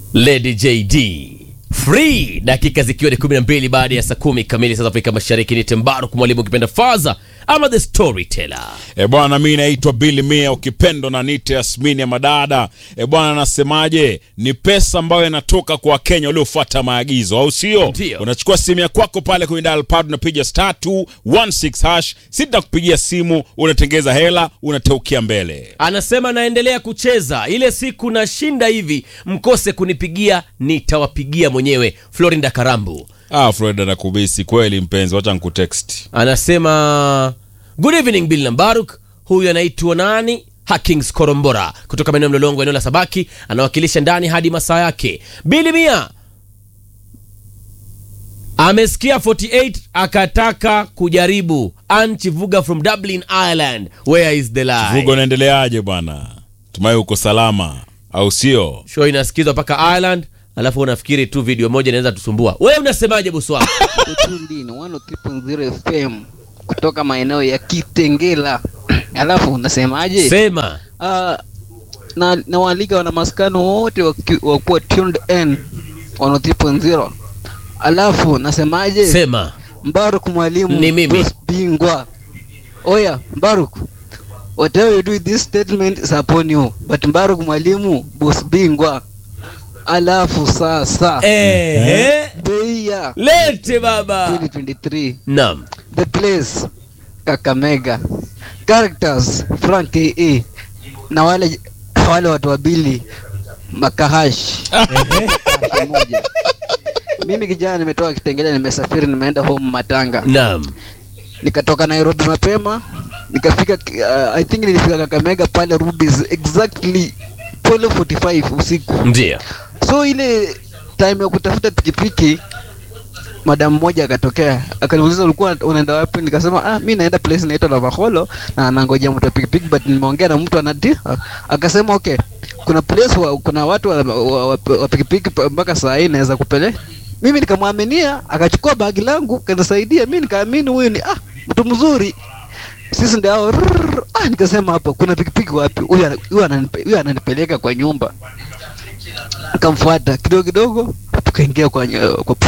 Lady JD free, dakika zikiwa ni 12 baada ya saa kumi kamili saa za Afrika Mashariki. Ni Tembaru mwalimu ukipenda Faza ama the storyteller. E bwana, mi naitwa Billy Mia, ukipendo na nite Yasmini ya madada. E bwana, nasemaje? Ni pesa ambayo inatoka kwa Wakenya waliofuata maagizo, au sio? Ndio. Unachukua simu ya kwako pale kwenye dial pad, unapiga star 216 hash, sitakupigia simu, unatengeza hela, unateukia mbele. Anasema naendelea kucheza, ile siku nashinda hivi, mkose kunipigia, nitawapigia mwenyewe. Florinda Karambu Ah, Florida na kubisi kweli, mpenzi, wacha nikutext. anasema good evening Bill Nambaruk. Huyu anaitwa nani? Hakings Korombora kutoka maeneo ya Mlolongo, eneo la Sabaki, anawakilisha ndani hadi masaa yake. Bili Mia amesikia 48 akataka kujaribu. Anchi Vuga from Dublin, Ireland, where is the lie? Vugo, unaendeleaje bwana? Tumai uko salama, au sio? Show inasikizwa mpaka Ireland, alafu unafikiri tu video moja inaweza tusumbua. Wewe unasemaje bosi wangu? Utundini 103.0 FM kutoka maeneo ya Kitengela. Alafu unasemaje? Sema Ah, na na waalika wana maskano wote waki- wakuwa tuned in 103.0. Alafu nasemaje? sema Mbaruk mwalimu Ni mimi. boss bingwa. Oya, Mbaruk. Whatever you do with this statement is upon you. But Mbaruk mwalimu boss bingwa. Alafu sasa ehe, bei ya lete baba. 2023 Naam, The Place, Kakamega, Characters, Frank KE na wale wale watu wabili Makahash Kahashi moja. Mimi kijana nimetoka Kitengela, nimesafiri, nimeenda home Matanga, naam, nikatoka Nairobi mapema, nikafika uh, I think nilifika Kakamega pale Rubis exactly 12:45 usiku. ndio So ile time ya kutafuta pikipiki madam mmoja akatokea akaniuliza ulikuwa unaenda wapi nikasema ah mi naenda place inaitwa Lavaholo na nangoja mtu wa pikipiki but nimeongea na mtu anati akasema okay kuna place wa, kuna watu wa, wa, wa, wa pikipiki pa- mpaka saa hii naweza kupele mimi nikamwaminia akachukua bagi langu kanisaidia mi nikaamini huyu ni ah mtu mzuri sisi ndio hao rrrr. ah nikasema hapo kuna pikipiki wapi huyu ana- huyu ananipe- huyu ananipeleka kwa nyumba akamfuata kidogo kidogo tukaingia kwa, kwa